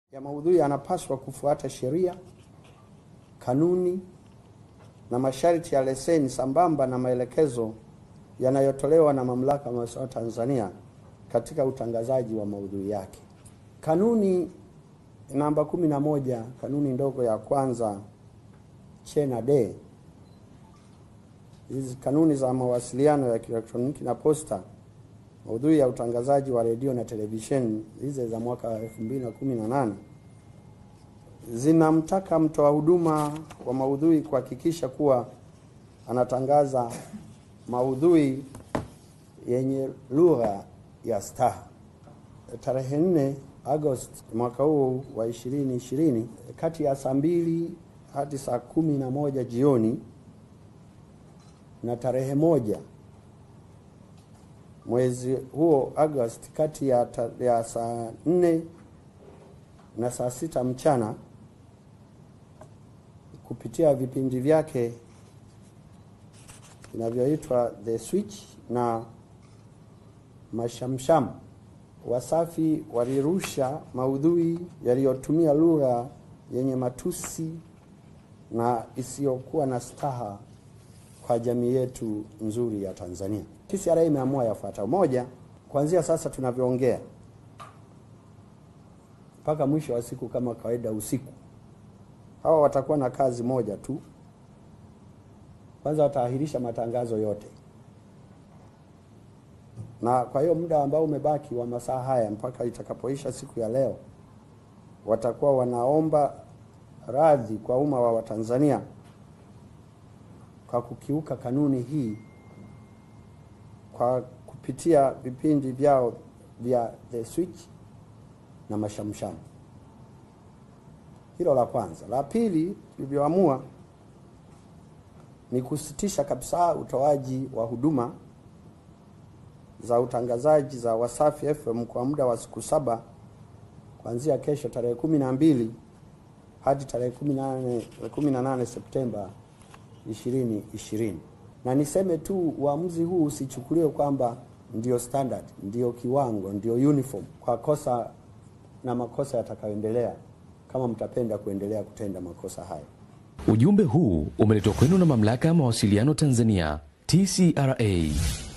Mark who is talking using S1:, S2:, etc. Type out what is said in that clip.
S1: ya maudhui yanapaswa kufuata sheria, kanuni na masharti ya leseni sambamba na maelekezo yanayotolewa na Mamlaka ya Mawasiliano Tanzania katika utangazaji wa maudhui yake. Kanuni namba kumi na moja, kanuni ndogo ya kwanza che na de, hizi kanuni za mawasiliano ya kielektroniki na posta, maudhui ya utangazaji wa redio na televisheni, hizi za mwaka 2018 zinamtaka mtoa huduma wa maudhui kuhakikisha kuwa anatangaza maudhui yenye lugha ya staha. Tarehe 4 Agosti mwaka huu wa 2020 kati ya saa mbili hadi saa kumi na moja jioni na tarehe moja mwezi huo Agosti kati ya, ta, ya saa nne na saa sita mchana kupitia vipindi vyake vinavyoitwa The Switch na Mashamsham, Wasafi walirusha maudhui yaliyotumia lugha yenye matusi na isiyokuwa na staha kwa jamii yetu nzuri ya Tanzania. TCRA imeamua yafuatayo: moja, kuanzia sasa tunavyoongea mpaka mwisho wa siku kama kawaida usiku, hawa watakuwa na kazi moja tu. Kwanza wataahirisha matangazo yote, na kwa hiyo muda ambao umebaki wa masaa haya mpaka itakapoisha siku ya leo, watakuwa wanaomba radhi kwa umma wa Watanzania kwa kukiuka kanuni hii kwa kupitia vipindi vyao vya The Switch na Mashamsham. Hilo la kwanza. La pili, tulivyoamua ni kusitisha kabisa utoaji wa huduma za utangazaji za Wasafi FM kwa muda wa siku saba kuanzia kesho tarehe kumi na mbili hadi tarehe kumi na nane Septemba 2020. Na niseme tu uamuzi huu usichukuliwe kwamba ndio standard, ndio kiwango, ndio uniform kwa kosa na makosa yatakayoendelea kama mtapenda kuendelea kutenda makosa hayo.
S2: Ujumbe huu umeletwa kwenu na Mamlaka ya Mawasiliano Tanzania, TCRA.